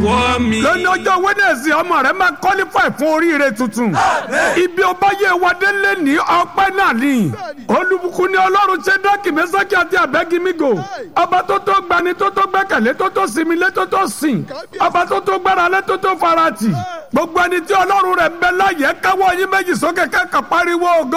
wọ́ mi. lónìí ọjọ́ wẹ́nẹ̀sì ọmọ rẹ máa qualify fún oríire tuntun ibi ọba yẹ wadé lé ní ọpẹ́ náà ni olùbùkún ni ọlọ́run ṣe dọ́kì mẹ́sàkì àti àbẹ́gímígò ọba tó tó gbani tó tó gbẹ́kẹ̀lé tó tó sinmi lé tó tó sìn ọba tó tó gbára lé tó tó farati gbogbo ẹni tí ọlọ́run rẹ̀ ń bẹ láyé káwọ́ yín méjì sókè kẹ́kọ̀ọ́ pariwo ògo.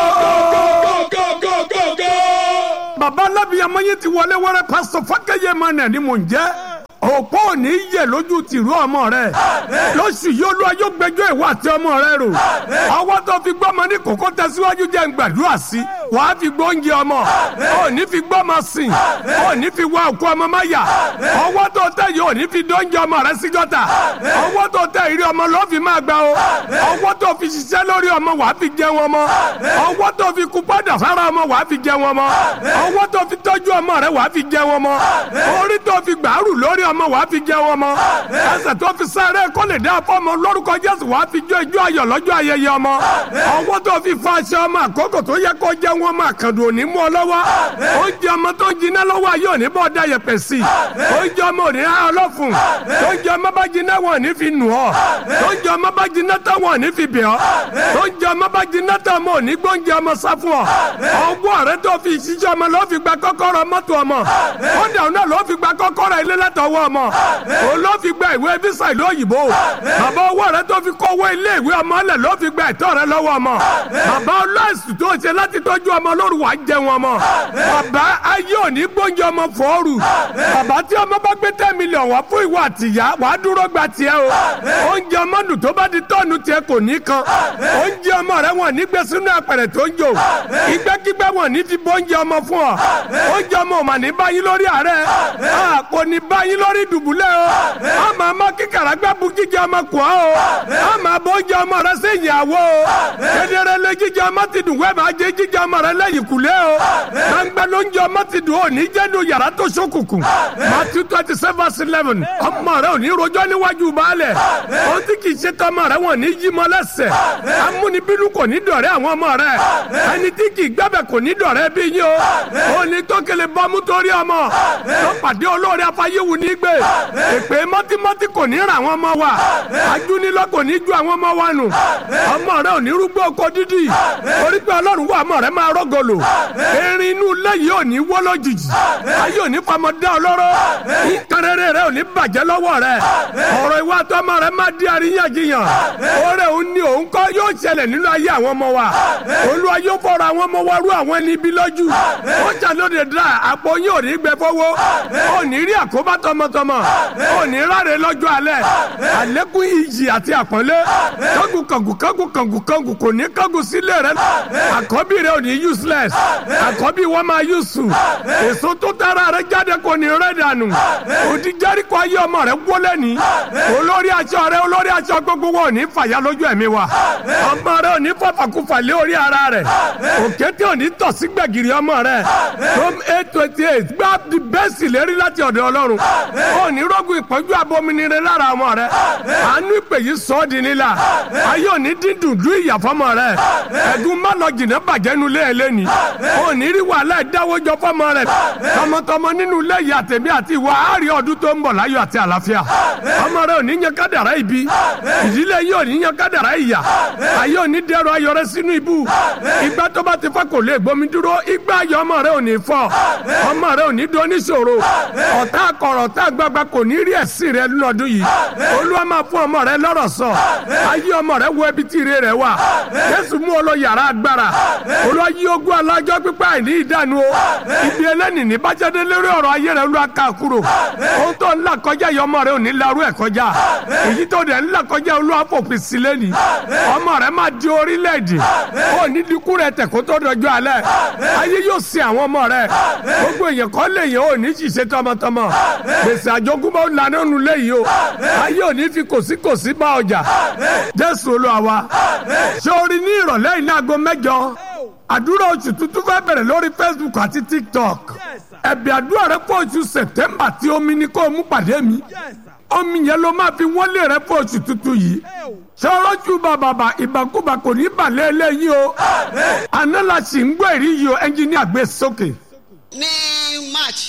bàbá alábìyàmọ́ yín ti wọlé wẹ́rẹ́ pásítọ̀ fákẹ́yẹ mọ́nà ni mò ń jẹ́ òpó ò ní yẹ lójú tìrú ọmọ rẹ lóṣù yìí olúwa yóò gbẹ́jọ́ ìwà àti ọmọ rẹ rò ọwọ́ tó fi gbọ́mọ ní kókó tẹ̀síwájú jẹ́ ń gbàdúrà sí wàá fi gbóúnjẹ ọmọ ò ní fi gbọ́mọ sìn ò ní fi wá òkú ọmọ má yà ọwọ́ tó tẹ̀ yìí ò ní fi dóúnjẹ ọmọ rẹ sí gọ́tà ọwọ́ tó tẹ̀ ìrí ọmọ ló fi máa gbà o ọwọ́ tó fi ṣiṣẹ́ lórí ọmọ wàá fi jẹun ọmọ ọwọ́ tó fi kú padà sára ọmọ wàá fi jẹun ọmọ ọwọ́ tó fi tọ́jú ọmọ rẹ wàá fi jẹun ọmọ orí tó fi gbàrú lórí ọmọ wàá fi jẹun ọmọ ẹsẹ̀ tó fi sáré kó lè dá fọmọ lórúkọ jésù wàá fi jó ijó ayọ̀ lọ́jọ́ ayẹyẹ ọmọ ọwọ́ tó fi fa aṣọ ọmọ àkókò tó yẹ kó jẹun ọmọ àkàndùn òní mú ọ lọ́wọ́ oúnjẹ ọmọ tó jiná lọ́wọ́ ayé òní bọ́ da yẹpẹ̀ sí oúnjẹ ọmọ òní há ọlọ́fun oúnjẹ ọmọ bá jiná wọn òní fi nù ọ oúnjẹ ọmọ bá jiná tán wọn òní fi bẹ̀ ọ oúnjẹ ọmọ bá jiná tán ọmọ òní gbóúnjẹ ọmọ sá fún ọ ọwọ́ rẹ tó fi ṣiṣẹ́ ọmọ ló fi gba kọ́kọ́rọ́ mọ́tò ọmọ ó dàrú náà ló fi gba kọ́kọ́rọ́ ilé látọwọ́ ọmọ òun ló fi gba ìwé visa ìlú òyìnbó bàbá owó rẹ tó fi kówó ilé ìwé ọmọ lẹ ló fi gba ẹ̀tọ́ rẹ lọ́wọ́ ọmọ bàbá ọlọ́ọ̀sì tó ṣe láti tọ́jú ọmọ lóru wàá jẹun ọmọ bàbá ayé òní gbóúnjẹ ọmọ fọ́ọ̀rù bàbá tí ọmọ bá gbé ten million wá fún ìwọ àtìyá wàá dúró gba tiẹ̀ o oúnjẹ ọmọ dùn tó bá di tọ́ọ̀nù tiẹ̀ kò ní kan oúnjẹ ọmọ rẹ wọn ní gbé sínú apẹ̀rẹ̀ tó ń jò ìgbẹ́kígbẹ́ wọn ní fi bóúnjẹ ọmọ fún ọ oúnjẹ ọmọ ò mà ní báyìí lórí àárẹ̀ kò ní báyìí lórí dùbúlẹ̀ o a máa ma kíkàrà gbẹ́ bu jíjẹ ọmọ kù ọ́ o a máa bọ́ jíjẹ ọmọ rẹ sí ìyàwó o kedere lé jíjẹ ọmọ ti dùn wẹ́ẹ̀ máa jẹ jíjẹ ọmọ rẹ lẹ́yìn kùlé o gbàngbẹ́ ló ń jẹ ọmọ ti dùn ó ní jẹ́nu yàrá tó ṣókùnkùn Matthew twenty seven verse eleven ọmọ rẹ ò ní rojọ́ níwájú baálẹ̀ o ti kì í ṣe tọmọ rẹ wọn ní yí mọ lẹ́sẹ̀ amúnibínú kò ní dọ̀rẹ́ àwọn ọmọ rẹ ẹni tí kì í gbẹ́bẹ̀ kò ní dọ̀rẹ́ bí yín o ò ní tó kele bọ́mú torí ọmọ tó pàdé olóore afáyéwu ní gbé èpè mọ́tímọ́tí kò ní ra àwọn ọmọ wa ajúnilọ́ kò ní ju àwọn ọmọ wa nù ọmọ rẹ ò ní rúgbó oko dídì orí pé ọlọ́run wà ọmọ rẹ máa rọ́gọ̀lò erin inú ilé yìí ò ní wọ́ lójijì ayé ò ní famọ́dé ọlọ́rọ̀ ìkẹrẹrẹ rẹ ò ní bàjẹ́ lọ́wọ́ rẹ ọ̀rọ̀ ìwà tọmọ rẹ má di àríyànjiyàn oore òun ni òun kọ́ yóò ṣẹlẹ̀ nínú ayé àwọn ọmọ wa olúwa yóò fọ̀rọ̀ àwọn ọmọ wa rú àwọn ẹni ibi lójú ó ṣàlóde dra àpò yín ò ní gbẹ fọwọ́ ò ní rí àkóbá tọmọtọmọ ò ní ráre lọ́jọ́ alẹ́ àlékún iyì àti àpọ́nlé kángun kángun kángun kángun kángun kò ní kángun sílé rẹ àkọ́bí rẹ ò ní useless àkọ́bí wọn máa useful èso tó tara rẹ jáde kò ní rẹ dànù òdi jẹ́ríkọ ayé ọmọ rẹ wọlé ní olórí aṣọ rẹ olórí aṣọ gbogbo wọn ò ní fàyà lójú ẹ̀mí wa ọmọ rẹ ò ní fàfàkùfà lé orí ara rẹ òkété ò ní tọ̀ sí gbẹ̀gìrì ọmọ rẹ tom eight twenty eight gbá di bẹ́ẹ̀sì lérí láti ọ̀dọ̀ ọlọ́run ò ní rọ́gùn ìpọ́njú abominire lára ọmọ rẹ àánú ìpè yìí sọ ọ́ di nílà ayé ò ní dídùn dún ìyà fọmọ rẹ ẹ̀gún má lọ jìnnà bàjẹ́ nu lé ẹ lẹ́ni ò ní rí wàhálà ìdáwọ́jọ fọmọ rẹ tọmọtọmọ nínú ilé yìí àtẹ̀mí àti ìwà àárín ọdún tó ń bọ̀ láyọ̀ àti àlàáfíà ọmọ rẹ ò ní yan kádàrá ibi ìdílé yìí ò ní yan kádàrá ìyà ayé ò ní dẹrọ ayọ̀ rẹ sínú ibú ìgbà tó bá ti fọ́ kò lè gbomi dúró ìgbà ayọ̀ ọmọ rẹ ò ní fọ́ ọmọ rẹ ò ní do oníṣòro ọ̀tá akọ̀rọ̀ ọ̀tá gbagba kò ní rí ẹ̀sìn rẹ nínú ọdún yìí olúwa máa fún ọmọ rẹ lọ́rọ̀ sọ ayé ọmọ rẹ wo ibi tí ire rẹ wà jésù mú ọ lọ yàrá agbára olúwa yí ogún alájọ pípa àìní ìdánu o ibi ẹlẹ́nì ní bájáde lórí ọ̀rọ̀ ayé rẹ olúwa ká kúrò ohun tó ń là kọjá yìí ọmọ rẹ ò ní larú ẹ̀ kọjá èyí tó dẹ̀ ń là kọjá olúwa fòpin sí lẹ́nì ọmọ rẹ máa di orílẹ̀-èdè ó ní dínkù rẹ tẹ̀ kó tó dọjọ́ alẹ́ ayé yóò sin àwọn ọmọ rẹ gbogbo èèyàn kọ́ lè yẹn ò ní ṣiṣẹ́ tọmọtọmọ gbèsè àjogúnbá ó lanà nù lẹ́yìn o ayé ò ní fi kòsíkòsí bá ọjà jésù olúwa wa ṣé o rí ní ìrọ̀lẹ́ yìí ní aago mẹ́jọ àdúrà oṣù tuntun fẹ́ bẹ̀rẹ̀ lórí facebook àti tiktok ẹ̀bì àdúrà rẹ fún oṣù september tí omi ni kó o mú pàdé mi omi yẹn ló máa fi wọ́n lé rẹ fún oṣù tuntun yìí sọ́rọ́jú bàbàbà ìbàkúbà kò ní balẹ̀ eléyìí o àná la sì ń gbọ́ èrí yìí o ẹnjìníà gbé sókè. ní march tí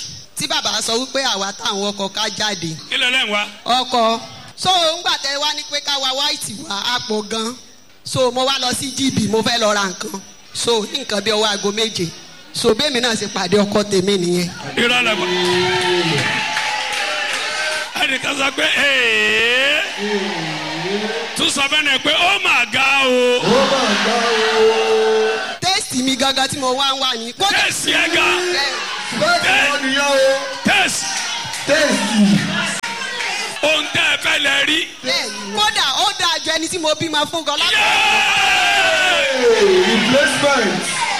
tí bàbá sọ wípé àwa táwọn ọkọ̀ ká jáde kí ló lẹ́yìn wa. ọkọ̀ so ńgbà tẹ wá ní pé ká wa white wá àpò gan so mo wá lọ sí gb mo fẹ́ lọ ra nǹkan so ní nǹkan bí ọwọ́ aago méje so bẹ́ẹ̀mi náà ṣe pàdé ọkọ tèmi nìyẹn. irọ́ lẹ mọ̀. ẹnìkan sọ pé ee tún sọ fẹ́ ni pé ó mà ga o. tẹ́sítì mi gangan tí mo wá ń wà ní. kódà- tẹ̀sí ẹ̀ ga Bẹ́ẹ̀- bẹ́ẹ̀ ni nìyẹn o tẹ̀sí tẹ́sì ohun tẹ́ ẹ fẹ́ lẹ rí. bẹ́ẹ̀ ni. kódà ó dáa ju ẹni tí mo bímọ fún gan lápò. Yéé! replacement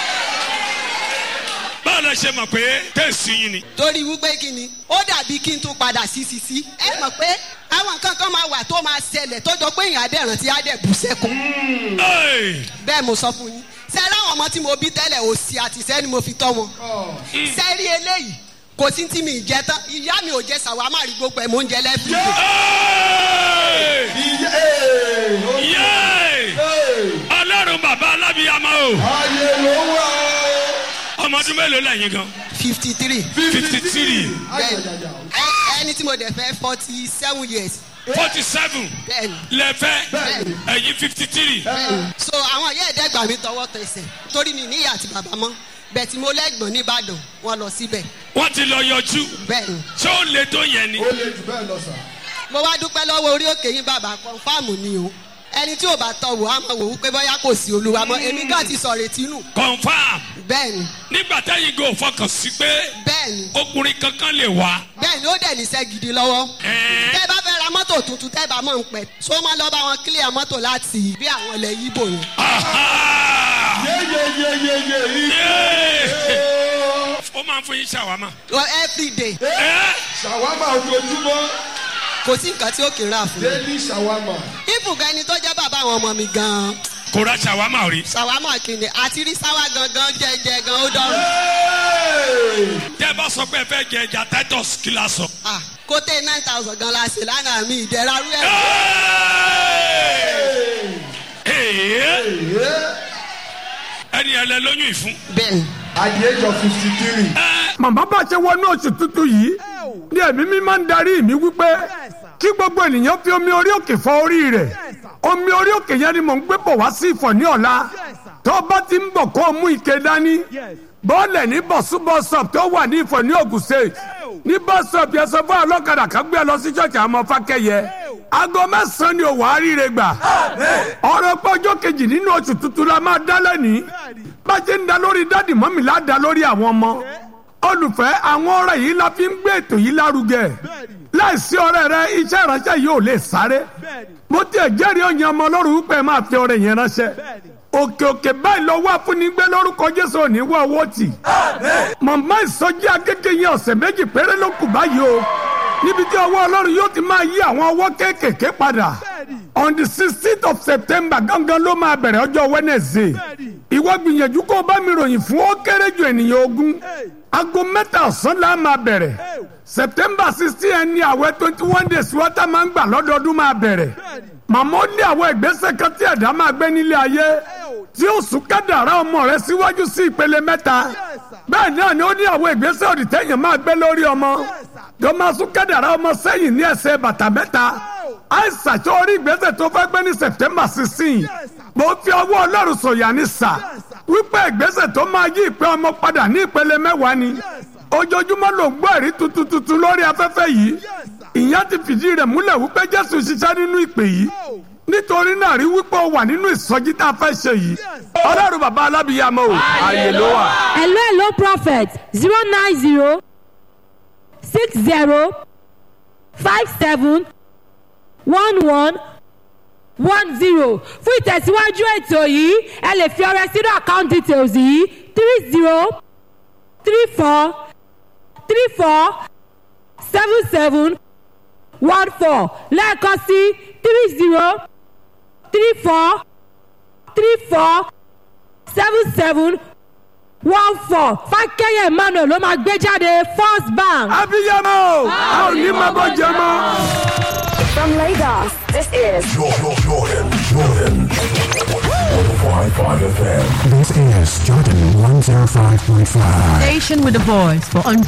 báwo la ṣe mọ̀ pé tẹ̀sí yín ni. torí wípé kí ni ó dàbí kí n tún padà sí sí sí ẹ mọ̀ pé àwọn nǹkan kan máa wà tó máa ṣẹlẹ̀ tó jọ pé èèyàn adẹ̀ràn tí á dẹ̀ bù sẹ́kùn Ẹ́ẹ̀! bẹ́ẹ̀ mo sọ fún yín sẹ́rẹ́ àwọn ọmọ tí mo bí tẹ́lẹ̀ òsì àti ìṣẹ́ ni mo fi tọ́ wọn sẹ́rí eléyìí kò sí tí mi ì jẹ tán ìyá mi ò jẹ sàwámà rí gbogbo ẹ̀ mò ń jẹ lẹ́fù Ẹ́ẹ̀! iye ee o- Yéé! ee ọlọ́run bàbá alábìyàmọ́ o ayé ló wà ọmọ ọdún mélòó lẹ́yìn gan fifty three fifty three ayayaya ẹni tí mo dẹ̀ fẹ́ forty seven years forty seven bẹ́ẹ̀ ni lẹ́fẹ́ Bẹ́ẹ̀ni. ẹ̀yìn fifty three so àwọn ìyá ẹ̀dẹ́gbà mi tọwọ́ tẹsẹ̀ torí mi níyà àti bàbá mọ́ bẹ́ẹ̀ tí mo lẹ́gbọ̀n nìbàdàn wọ́n lọ síbẹ̀ wọ́n ti lọ yọjú bẹ́ẹ̀ ni ṣé ó le tó yẹn ni. ó lè jù bẹ́ẹ̀ lọ sà mo wá dúpẹ́ lọ́wọ́ orí òkè yín bàbá kọ́ńfàmù ni o ẹni tí ò bá tọ̀ wò á mọ̀ wò ó pé bóyá kò sí olúwa mọ́ èmi gan ti sọ̀rọ̀ ètí nù confam bẹ́ẹ̀ ni nígbà táyì gò fọkàn sí pé bẹ́ẹ̀ ni ọkùnrin kankan lè wá. bẹ́ẹ̀ ni ó dẹ̀ níṣẹ́ gidi lọ́wọ́ Ẹ̀ẹ́. tẹ́ bá fẹ́ ra mọ́tò tuntun tẹ́ bá mọ̀ ń pẹ́ so máa lọ bá wọn kílíà mọ́tò láti bí àwọn ilẹ̀ yíbò ni Aha! yeyeyeyeye Yéé! iye ó máa ń fún yín ṣàwámà. Well, every day Ẹ́! ṣàwámà ojoojúmọ́ kò sí nǹkan tí ó kì í rà fún mi daily ṣàwámà ìfùgà ẹni tó jẹ́ bàbá àwọn ọmọ mi gan-an kò ra ṣàwámà rí. ṣàwámà kìíní àti rí sáwà gangan jẹjẹ gan ó dọ̀rùn Hey! tẹ́ ẹ bá sọ pé ẹ fẹ́ jẹ ẹja titus kí la sọ. ah kó tẹ nine thousand gan la ṣe lánàá mi ìdẹ́ra rú ẹ̀ Ẹ̀ẹ́! Yeah. ẹni ẹ lẹ lóyún ìfún. bẹ́ẹ̀ ni. at the age of fifty three màmá bá ṣe wọnú oṣù tuntun yìí ní ẹ̀mí mi máa ń darí mi wípé kí gbogbo ènìyàn fi omi orí òkè fọ orí rẹ̀ omi orí òkè yẹn ni mò ń gbé bọ̀ wá sí ìfọ̀ ní ọ̀la tó bá ti ń bọ̀ kó o mú ike dání bọ́ọ̀lẹ̀ ní bọ̀súbọ̀sọ̀p tó wà ní ìfọ̀ ní Ògùn State ní bọ́sọ̀p yẹn sọ fún ọlọ́kadà kan gbé ẹ lọ sí ṣọ́ọ̀ṣì àmọ́ fákẹ́yẹ aago mẹ́sàn-án ni òwò àríire gbà ọ̀rọ̀ pọ́jọ́ kejì nínú oṣù tuntun la máa dá lẹ́nìí bá a ṣe ń da lórí dádì mọ́mì lá da lórí àwọn ọmọ olùfẹ́ àwọn ọ̀rẹ́ yìí la fi ń gbé ètò yìí lárugẹ láìsí ọ̀rẹ́ rẹ iṣẹ́ ìránṣẹ́ yìí ò lè sáré mo tiẹ̀ jẹ́rìí ọ̀yàn ọmọ ọlọ́run wípé máa fi ọ̀rẹ́ yẹn ránṣẹ́ òkè òkè báyìí lọ́wọ́ afúnigbé lórúkọ jésù òní wọ owó tì màmá ìsọjí akéde yẹn ọ̀sẹ̀ méjì péré ló kù báyìí o níbi tí ọwọ́ ọlọ́run yóò ti máa yí àwọn ọwọ́ kéékèèké padà on the sixteenth of september gangan ló máa bẹ̀rẹ̀ ọjọ́ wednesday ìwọ gbìyànjú kó o bá mi ròyìn fún ó kéré ju ènìyàn ogún aago mẹ́ta ọ̀sán la máa bẹ̀rẹ̀ september sixteen ẹni àwẹ̀ twenty one days wọ́tá máa ń gbà lọ́dọọdún máa bẹ̀rẹ̀ màmá ó ní àwọn ìgbésẹ̀ kan tí ẹ̀dá máa gbé nílé ayé tí ó sún kádàrá ọmọ rẹ síwájú sí ìpele mẹ́ta bẹ́ẹ̀ náà ni ó ní àwọn ìgbésẹ̀ òdì tẹ́yìn máa gbé lórí ọmọ tó máa sún kádàrá ọmọ sẹ́yìn ní ẹsẹ̀ bàtà mẹ́ta àìsàn tó orí ìgbésẹ̀ tó fẹ́ gbé ní september sixteen mo fi ọwọ́ ọlọ́run sọ̀yà ní sà wípé ìgbésẹ̀ tó máa yí ìpè ọmọ padà ní ìpele mẹ́wàá ni ojoojúmọ́ ló ń gbọ́ ẹ̀rí tuntun tuntun lórí afẹ́fẹ́ yìí ìyẹn ti fìdí rẹ̀ múlẹ̀ wípé jésù ṣiṣẹ́ nínú ìpè yìí nítorí náà rí wípé ó wà nínú ìsọjí tá a fẹ́ ṣe yìí ọlọ́run bàbá alábìyàmọ́ o ààyè ló wà. hello hello prophet zero nine zero six zero five seven one one one zero fún ìtẹ̀síwájú ètò yìí ẹ lè fi ọrẹ sínú account details yìí three zero three four three four seven seven one four lẹ́ẹ̀kan sí three zero three four three four seven seven one four fákẹ́yẹ̀ emmanuel ló máa gbé jáde first bank. abiyamọ a ò ní máa bọ́ jẹ mọ́. From Lagos, this is Jordan, Jordan, Jordan. 105.5 FM. This is Jordan 105.5. Station with a voice for